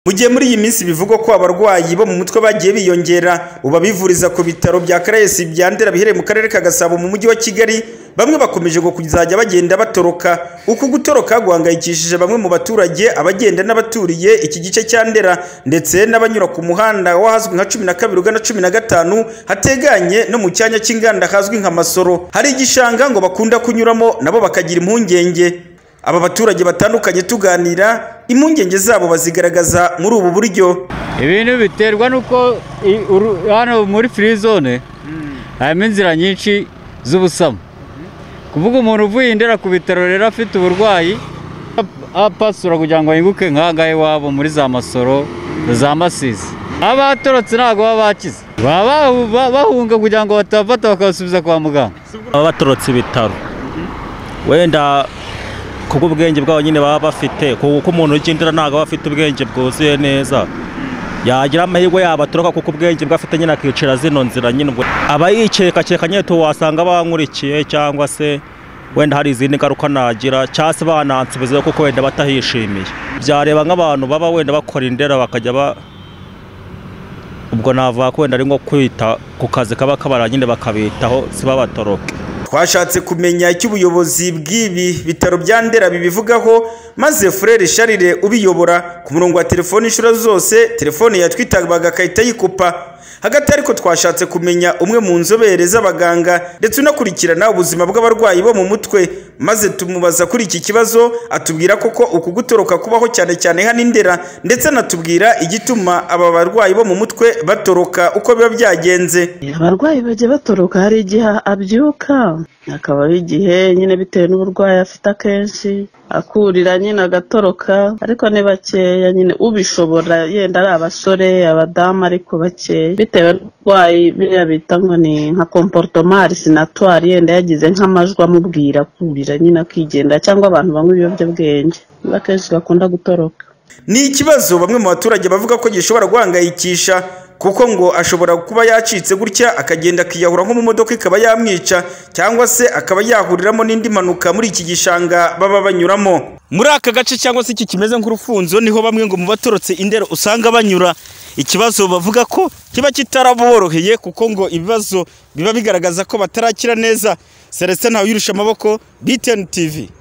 Mu gihe muri iyi minsi bivugwa ko abarwayi bo mu mutwe bagiye biyongera, ubu abivuriza ku bitaro bya Caraes bya Ndera biherereye mu karere ka Gasabo mu mujyi wa Kigali, bamwe bakomeje kuzajya bagenda batoroka. Uku gutoroka guhangayikishije bamwe mu baturage, abagenda n'abaturiye iki gice cya Ndera ndetse n'abanyura ku muhanda w'ahazwi nka cumi na kabiri ugana cumi na gatanu, hateganye no mu cyanya cy'inganda hazwi nka Masoro. Hari igishanga ngo bakunda kunyuramo nabo bakagira impungenge. Aba baturage batandukanye tuganira, impungenge zabo bazigaragaza muri ubu buryo. ibintu biterwa n'uko i- uru- hano muri furi zone harimo inzira nyinshi z'ubusamo kuvuga umuntu uvuye indera ku bitaro rero afite uburwayi ap- apasura kugira ngo yunguke nk'ahangaha iwabo muri za masoro za masizi abatorotse ntabwo baba bakize baba bahu- ba- bahunga kugira ngo batabafata bakabasubiza kwa muganga baba batorotse ibitaro wenda kubw'ubwenge bwabo nyine baba bafite kuko umuntu ugendera ntabwo aba afite ubwenge bwuzuye neza yagira amahirwe yabo atoroka kuko ubwenge bwe afite nyine akicara zino nzira nyine ubwo aba yikekakeka nyine wasanga bankurikiye cyangwa se wenda hari izindi ngaruka nagira cyangwa se banansubizayo kuko wenda batahishimiye byareba nk'abantu baba wenda bakora indera bakajya ba ubwo navuga ko wenda ari nko kwita ku kazi kaba kabara nyine bakabitaho si babatoroke Twashatse kumenya icyo ubuyobozi bw'ibi bitaro bya Ndera bibivugaho maze Frere Charles ubiyobora ku murongo wa telefone inshuro zose telefone yatwitabaga agahita yikupa hagati ariko twashatse kumenya umwe mu nzobere z'abaganga ndetse unakurikirana ubuzima bw'abarwayi bo mu mutwe maze tumubaza kuri iki kibazo atubwira koko uku gutoroka kubaho cyane cyane hano i Ndera ndetse anatubwira igituma aba barwayi bo mu mutwe batoroka uko biba byagenze abarwayi bajya batoroka hari igihe abyuka akaba ari igihe nyine bitewe n'uburwayi afite akenshi akurira nyine agatoroka ariko ni bakeya nyine ubishobora yenda ari abasore abadamu ariko bakeya bitewe n'uburwayi biriya bita ngo ni nka komportoma arisinatwari yenda yagize nk'amajwi amubwira akurira nyine akigendera cyangwa abantu banywa ibiyobyabwenge nibo akenshi bakunda gutoroka Ni ikibazo bamwe mu baturage bavuga ko gishobora guhangayikisha kuko ngo ashobora kuba yacitse gutya akagenda akiyahura nko mu modoka ikaba yamwica cyangwa se akaba yahuriramo n'indi mpanuka muri iki gishanga baba banyuramo. Muri aka gace cyangwa se iki kimeze nk'urufunzo niho bamwe ngo mu batorotse indero usanga banyura ikibazo bavuga ko kiba kitaraboroheye kuko ngo ibibazo biba bigaragaza ko batarakira neza Celestin Ntawuyirusha amaboko BTN TV.